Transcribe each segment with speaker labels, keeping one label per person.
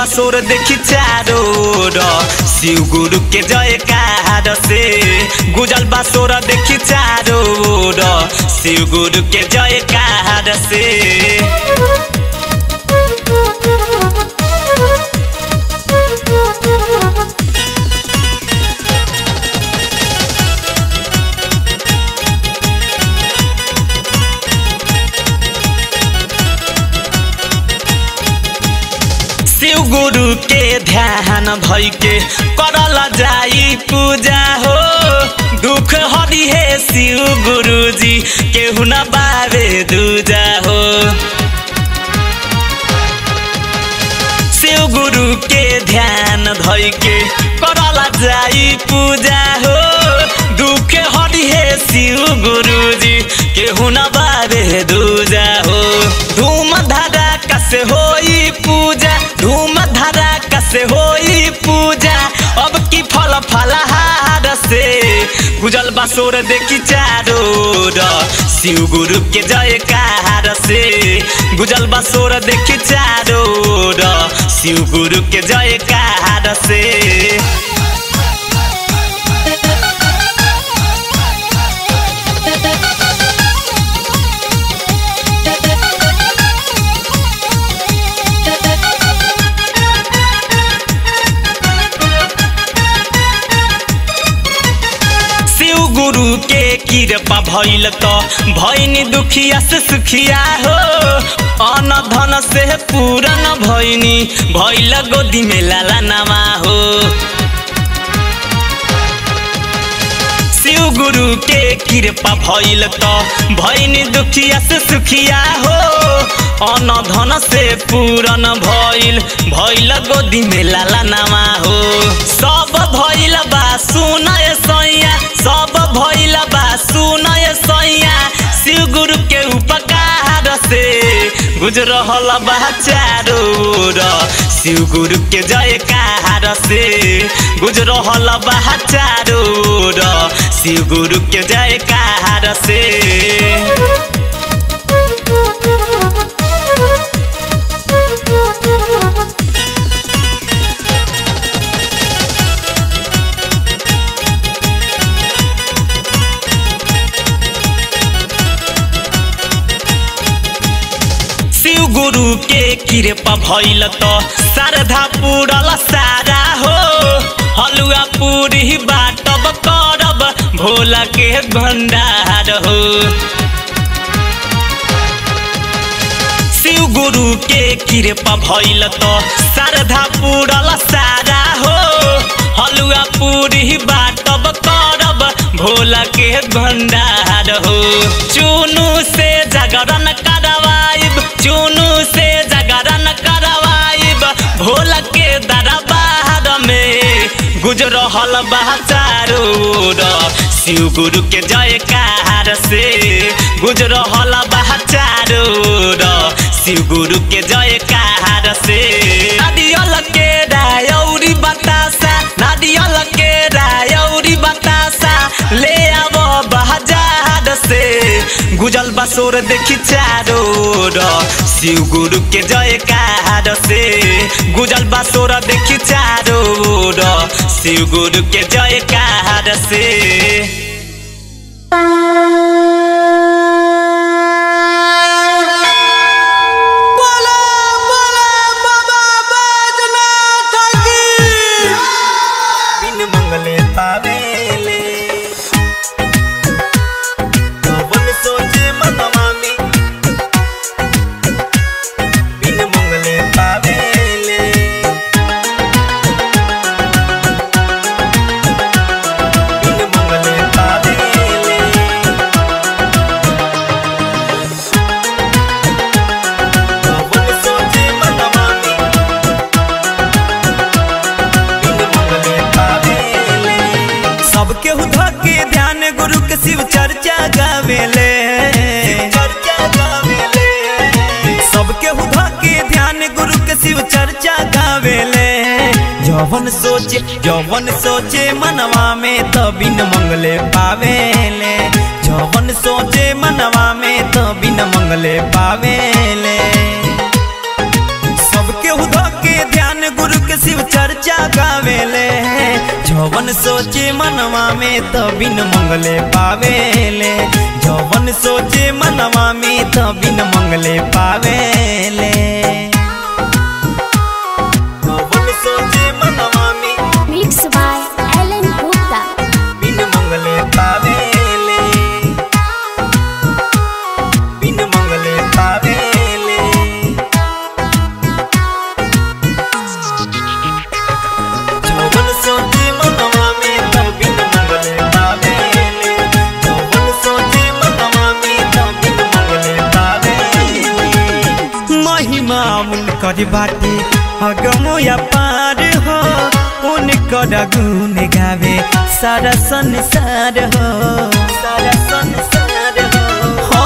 Speaker 1: बसोर देखी चारो ओर शिव गुरु के जयकार से गुजल बसोर देखी चारो ओर शिव गुरु के जयकार से शिव गुरु के ध्यान भई के करल जाई पूजा हो दुख हरि हे शिव गुरु जी केहू न बारे दूजा हो शिव गुरु के ध्यान धई के करल जाई पूजा हो दुख हरि हे शिव गुरु जी केहू न बारे दूजा हो धूम धारा कसे होई पूजा धूम धारा कसे होई पूजा अब की फल फलहार से गुजल बसोर देखी चारो ओर शिव गुरु के जयकार से गुजल बसोर देखी चारो ओर शिव गुरु के जयकार से शिव गुरु के कृपा भइल त भइनी दुखिया से सुखिया हो अन धन से पूरन भइनी भइल गोदी में लाला नवा हो शिव गुरु के कृपा भइल त भइनी दुखिया से सुखिया हो अन धन से पूरन भइल भइल गोदी में लाला नवा हो सब भइल बा सुनय सैया सब भइल बा सुनय सैया शिव गुरु के उपकार से गुजरहल बा चारो ओर शिव गुरु के जयकार से गुजरहल बा चारो ओर शिव गुरु के जयकार से शिव गुरु के कृपा भइल त शारदा पूरल सारा हो हलुआ पूरी बाटब करब भोला के भंडार हो शिव गुरु के कृपा भइल त शारदा पूरल सारा हो हलुआ पूरी बाटब करब भोला के भंडार हो चुनु से जागरण करवाइब चुनु से जागरण करवाइब भोला के दरबार में गुजरहल बा चारो ओर शिव गुरु के जयकार से गुजरहल बा चारो ओर शिव गुरु के जयकार से नारियल के रायौरी बतासा नारियल के रायौरी बतासा ले आव बहजार से गुजल बसोर देखी चारो ओर शिव गुरु के जयकार से गुजल बसोर देखी चारो ओर शिव गुरु के जयकार से
Speaker 2: बोला बोला बाबा बैजनाथ की
Speaker 1: बिन मंगले पावेले पवन सोचे मनवा में बिन मंगले पावेले बिन मंगले पावेले पवन सोचे मनवा में बिन मंगले पावेले
Speaker 2: सबके हुधा के ध्यान गुरु के शिव चर्चा गावेले
Speaker 1: चर्चा गावेले
Speaker 2: सबके हुधा के ध्यान गुरु के शिव चर्चा गावेले जवन सोचे जवन सोचे मनवा में तो बिन मंगले पावेले जवन सोचे मनवा में तो बिन मंगले पावेले सबके हुदा के ध्यान गुरु गावेले जवन सोचे मनवा में त बिन मंगले पावेले जवन सोचे मनवा में त बिन मंगले पावेले जवन सोचे मनवा में
Speaker 3: Mixed by Alan Gupta.
Speaker 2: बिन मंगले पावेले बिन मंगले पावेले जवन सोचे मनवा में त बिन मंगले पावेले जवन सोचे मनवा में त बिन मंगले पावेले महिमा उनकर बाटे अगमो या पार हो उनकर गुण गावे सारा संसार हो सारा संसार हो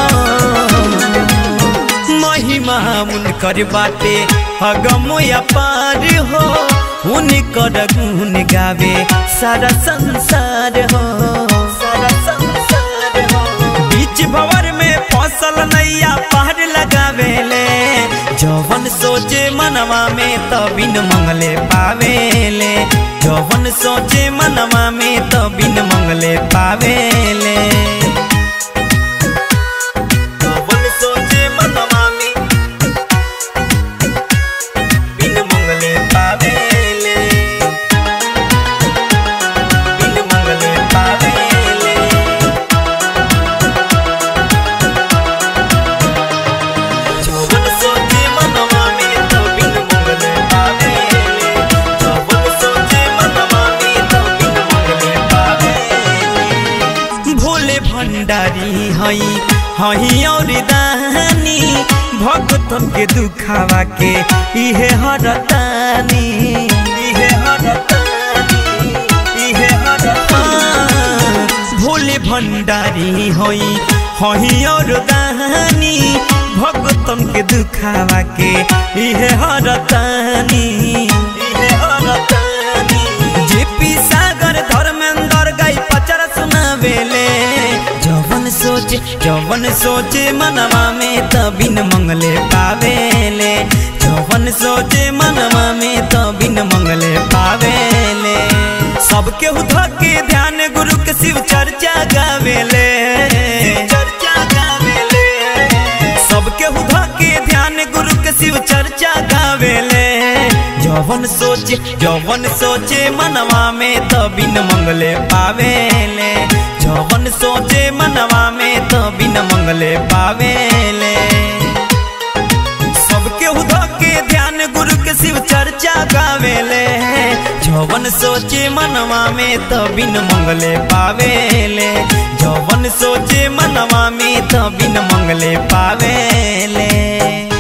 Speaker 2: महिमा उनकर बाटे अगमो या पार हो उनकर गुण गावे सारा संसार हो सारा संसार हो बीच भवर में फसल नैया पहाड़ लगावेले जवन सोचे मनवा में त बिन मंगले पावेले जवन सोचे मनवा में त बिन मंगले पावेले जवन सोचे मनवा में बिन मंगले पावेले बिन मंगले पावेले जवन सोचे मनवा में त बिन मंगले पावेले जवन सोचे मनवा में त बिन मंगले पावेले भोले भंडारी हई हई और दानी भक्तन के दुखावा के इहे हरतानी इहे हरतानी इहे हरतानी भोले भंडारी हई हई और दानी भक्तन के दुखावा के इहे हरतानी इहे हरतानी जेपी सागर धर्मेंद्र गाई पचर सुनावेले जवन सोचे जवन सोचे मनवा में त बिन मंगले पावेले जवन सोचे मनवा में त बिन मंगले पावेले सबके उधा के ध्यान गुरु के शिव चर्चा गावेले चर्चा गावेले सबके उधा के ध्यान गुरु के शिव चर्चा गावेले जवन सोचे जवन सोचे मनवा में त बिन मंगले पावेले जवन सोचे मनवा में त बिन मंगले पावेले सबके उधा के ध्यान गुरु के शिव चर्चा गावेले जवन सोचे मनवा में त बिन मंगले पावेले जवन सोचे मनवा में त बिन मंगले पावेले